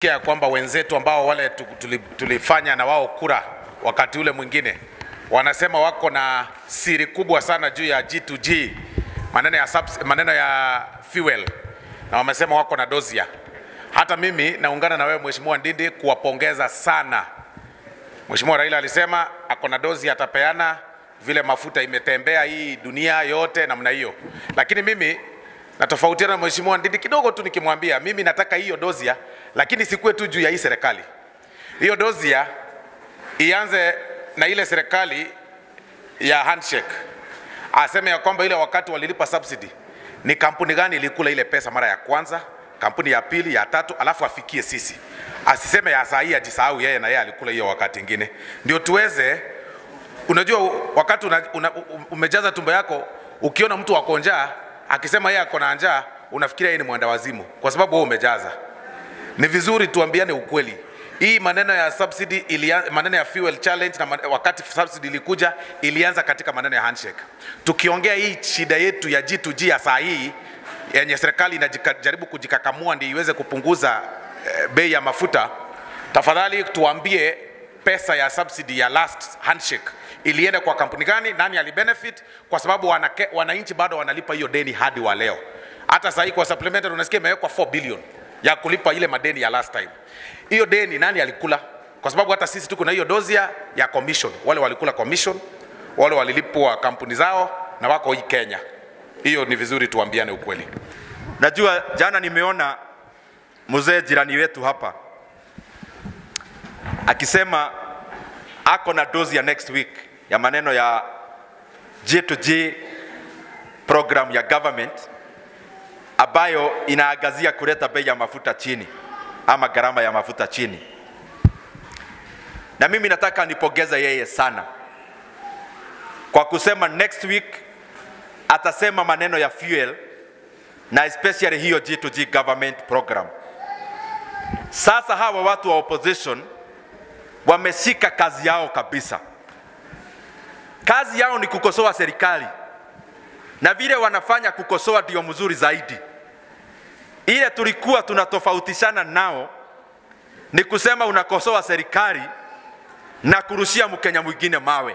ya kwamba wenzetu ambao wale tu- tuli- tulifanya na wao kura wakati ule mwingine wanasema wako na siri kubwa sana juu ya G2G, maneno ya, subs, maneno ya fuel, na wamesema wako na dozia. Hata mimi naungana na wewe Mheshimiwa Ndindi kuwapongeza sana. Mheshimiwa Raila alisema ako na dozi atapeana vile mafuta imetembea hii dunia yote namna hiyo, lakini mimi natofautiana na Mheshimiwa Ndindi kidogo tu nikimwambia mimi nataka hiyo dozia, lakini sikuwe tu juu ya hii serikali. Hiyo dozia ianze na ile serikali ya handshake, aseme ya kwamba ile wakati walilipa subsidy ni kampuni gani ilikula ile pesa mara ya kwanza, kampuni ya pili, ya tatu, alafu afikie sisi. Asiseme ya saa hii ajisahau yeye na yeye alikula hiyo wakati ingine, ndio tuweze unajua wakati una, una, umejaza tumbo yako ukiona mtu ako njaa akisema yeye ako na njaa unafikiria yeye ni mwenda wazimu kwa sababu wewe umejaza ni vizuri tuambiane ukweli hii maneno ya subsidy ilia, maneno ya fuel challenge na man, wakati subsidy ilikuja ilianza katika maneno ya handshake tukiongea hii shida yetu ya G2G ya saa hii yenye serikali inajaribu kujikakamua ndio iweze kupunguza eh, bei ya mafuta tafadhali tuambie pesa ya subsidy ya last handshake ilienda kwa kampuni gani, nani alibenefit, kwa sababu wanake, wananchi bado wanalipa hiyo deni hadi wa leo. Hata sasa hii kwa supplementary unasikia imewekwa 4 billion ya kulipa ile madeni ya last time. Hiyo deni nani alikula? Kwa sababu hata sisi tuko na hiyo dozia ya commission, wale walikula commission, wale walilipwa kampuni zao na wako hii Kenya. Hiyo ni vizuri tuambiane ukweli. Najua jana nimeona mzee jirani wetu hapa akisema ako na dozi ya next week ya maneno ya G2G program ya government ambayo inaangazia kuleta bei ya mafuta chini ama gharama ya mafuta chini, na mimi nataka nipongeze yeye sana kwa kusema next week atasema maneno ya fuel na especially hiyo G2G government program. Sasa hawa watu wa opposition wameshika kazi yao kabisa. Kazi yao ni kukosoa serikali, na vile wanafanya kukosoa ndio mzuri zaidi. Ile tulikuwa tunatofautishana nao ni kusema unakosoa serikali na kurushia Mkenya mwingine mawe.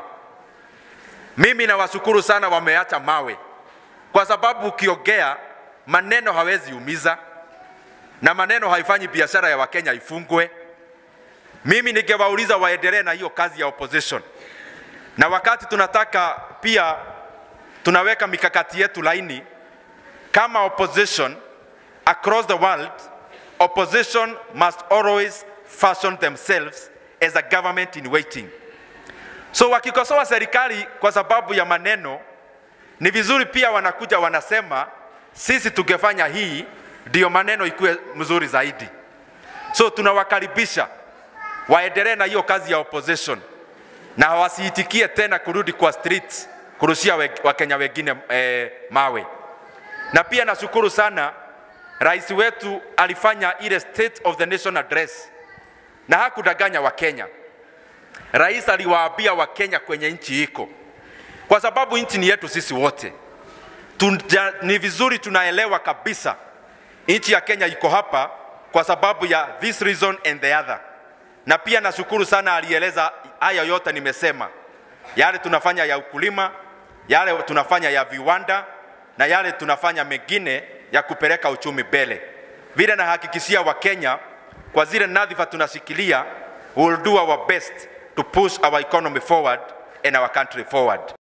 Mimi nawashukuru sana, wameacha mawe, kwa sababu ukiongea maneno hawezi umiza na maneno haifanyi biashara ya Wakenya ifungwe. Mimi ningewauliza waendelee na hiyo kazi ya opposition, na wakati tunataka pia tunaweka mikakati yetu laini kama opposition across the world, opposition must always fashion themselves as a government in waiting. So wakikosoa serikali kwa sababu ya maneno, ni vizuri pia wanakuja wanasema sisi tungefanya hii ndio maneno ikuwe mzuri zaidi. So tunawakaribisha waendelee na hiyo kazi ya opposition na wasiitikie tena kurudi kwa streets kurushia we, Wakenya wengine eh, mawe. Na pia nashukuru sana rais wetu alifanya ile State of the Nation address na hakudanganya Wakenya. Rais aliwaambia Wakenya kwenye nchi iko, kwa sababu nchi ni yetu sisi wote. Tunja, ni vizuri tunaelewa kabisa nchi ya Kenya iko hapa kwa sababu ya this reason and the other. Na pia nashukuru sana alieleza haya yote nimesema, yale tunafanya ya ukulima, yale tunafanya ya viwanda na yale tunafanya mengine ya kupeleka uchumi mbele. Vile nahakikishia Wakenya kwa zile nadhifa tunashikilia, we will do our best to push our economy forward and our country forward.